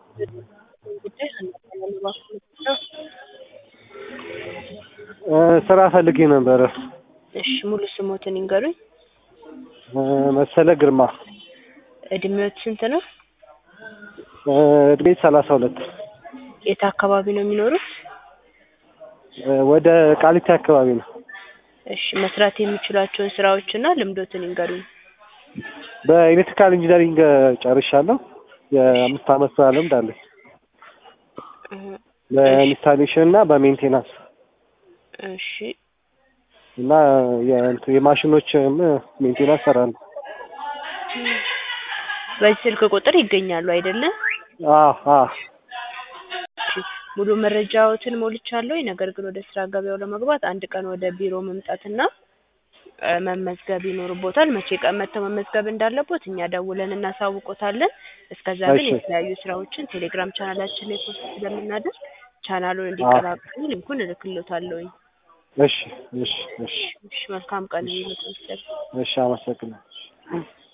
ጉዳይ አናገናኝ እባክዎት ነው። ስራ ፈልጌ ነበረ። እሺ ሙሉ ስሞትን ይንገሩኝ። መሰለ ግርማ እድሜዎት ስንት ነው? እድሜ ሰላሳ ሁለት የት አካባቢ ነው የሚኖሩት? ወደ ቃሊቲ አካባቢ ነው። እሺ መስራት የሚችሏቸውን ስራዎችና ልምዶትን ይንገሩኝ። በኤሌክትሪካል ኢንጂነሪንግ ጨርሻለሁ። የአምስት አመት ስራ ልምድ አለኝ። በኢንስታሌሽን እና በሜንቴናንስ እሺ እና የእንትን የማሽኖችም ሜንቴናንስ እሰራለሁ። በዚህ ስልክ ቁጥር ይገኛሉ አይደለም? አዎ አዎ እሺ ሙሉ መረጃዎትን ሞልቻለሁ። ነገር ግን ወደ ስራ ገበያው ለመግባት አንድ ቀን ወደ ቢሮ መምጣትና እ መመዝገብ ይኖርቦታል። መቼ ቀን መጥተው መመዝገብ እንዳለቦት እኛ ደውለን እናሳውቆታለን። እስከዛ ግን እሺ። የተለያዩ ስራዎችን ቴሌግራም ቻናላችን ላይ ፖስት ስለምናደርግ ቻናሉን እንዲቀላቀሉ ሊንኩን እልክልዎታለሁኝ። እሺ እሺ እሺ እሺ መልካም ቀን ይሁንልዎት። እሺ አመሰግናለሁ።